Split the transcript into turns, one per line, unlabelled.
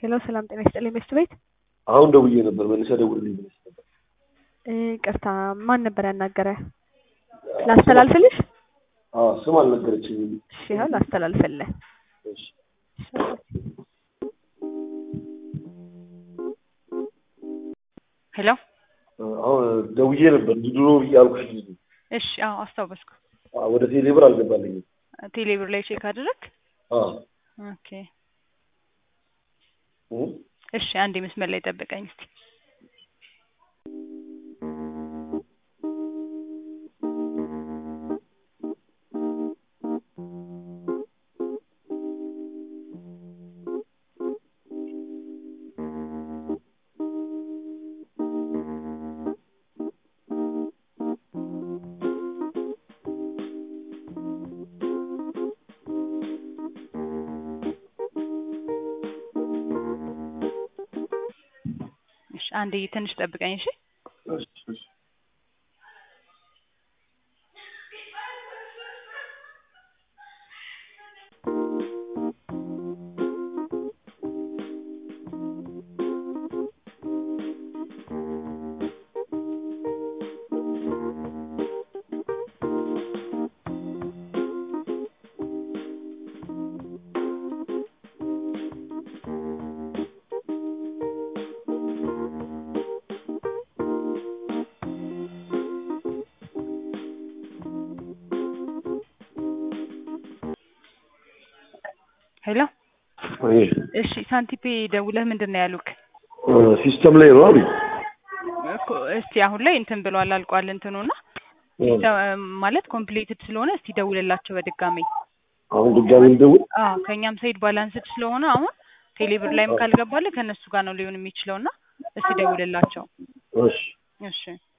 ሄሎ ሰላም ጤና ይስጥልኝ ሚስት ቤት
አሁን ደውዬ ነበር መልሰህ ደውልልኝ ብለሽ ነበር።
ቅርታ ማን ነበር ያናገረ? ላስተላልፍልሽ?
አዎ ስም አልነገረችኝም።
እሺ ይኸው ላስተላልፍልህ።
እሺ
ሄሎ
አሁን ደውዬ ነበር ድሮ ብዬ አልኩሽ ልጅ ነው።
እሺ አዎ አስታወስኩ
አዎ፣ ወደ ቴሌብር አልገባልኝም።
ቴሌብር ላይ ቼክ አድርግ
አዎ
ኦኬ
እ
እሺ አንዴ መስመር ላይ ጠብቀኝ እስቲ እሺ አንዴ ትንሽ ጠብቀኝ እሺ
እሺ እሺ
ሄሎ
አይ
እሺ ሳንቲፔ ደውለህ ምንድን ነው ያሉክ
ሲስተም ላይ ነው አሉኝ።
እኮ እስቲ አሁን ላይ እንትን ብሏል አልቋል እንትኑና ሲስተም ማለት ኮምፕሊትድ ስለሆነ እስቲ ደውልላቸው በድጋሚ
አሁን ድጋሚ ልደውል?
አዎ ከእኛም ሳይድ ባላንስድ ስለሆነ አሁን ቴሌብር ላይም ካልገባልህ ከእነሱ ጋር ነው ሊሆን የሚችለውና እስቲ ደውልላቸው
እሺ
እሺ